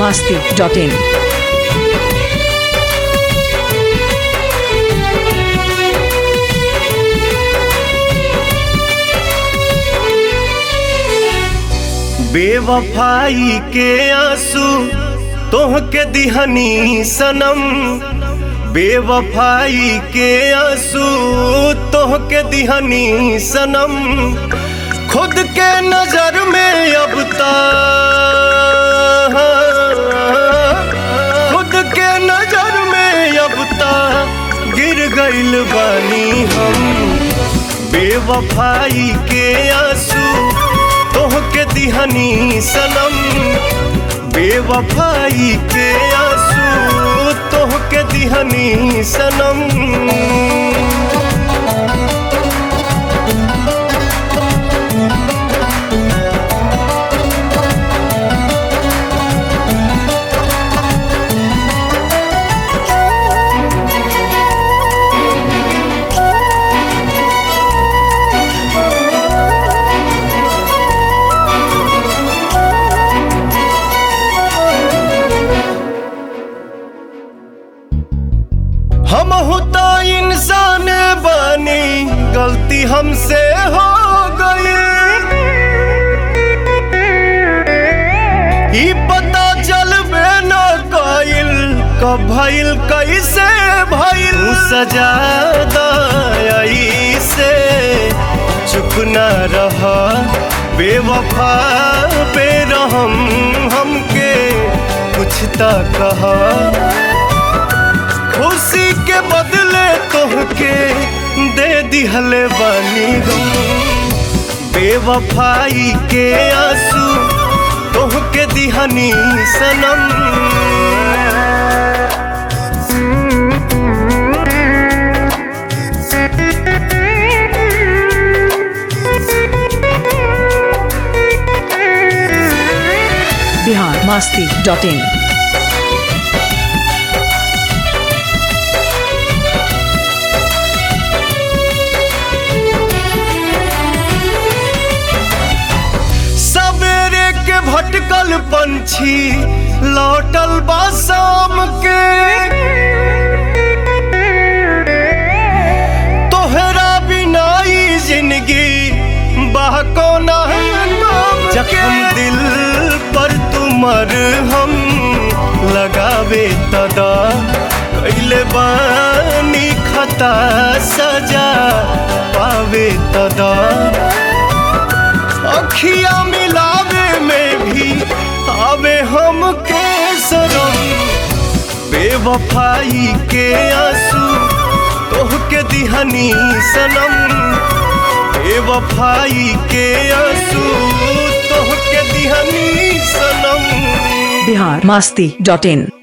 masti.in. बेवफाई के आंसू तोह के दिहनी सनम बेवफाई के आंसू तोह के दिहनी सनम खुद के नजर में अब ता खुद के नजर में अब ता गिर गइल बानी हम बेवफाई के आंसू तोह के दिहनी सनम बेवफाई के आंसू तोह के दिहनी सनम हम तो इंसान बनी गलती हमसे हो गई ई पता चलबे न कइल कब भइल कैसे भइल तू सजा दई से चुप न रह बेवफा पे रहम हमके कुछ त कहा खुशी के बदले तोहके दे दिहले बानी गम बेवफाई के आंसू तोहके दिहनी सनम Bihar masti.in. सवेरे के भटकल पंछी लौटल बा शाम के तोहरा बिना ई जिंदगी बहको ना जखम दिल पर तुमर हम लगावे तदा कैले बानी खता सजा पावे तदा अखिया मिलावे में भी आवे हम के सरम बेवफाई के आंसू तोह के दिहनी सनम बेवफाई के आंसू तोह के दिहनी सनम Bihar masti.in.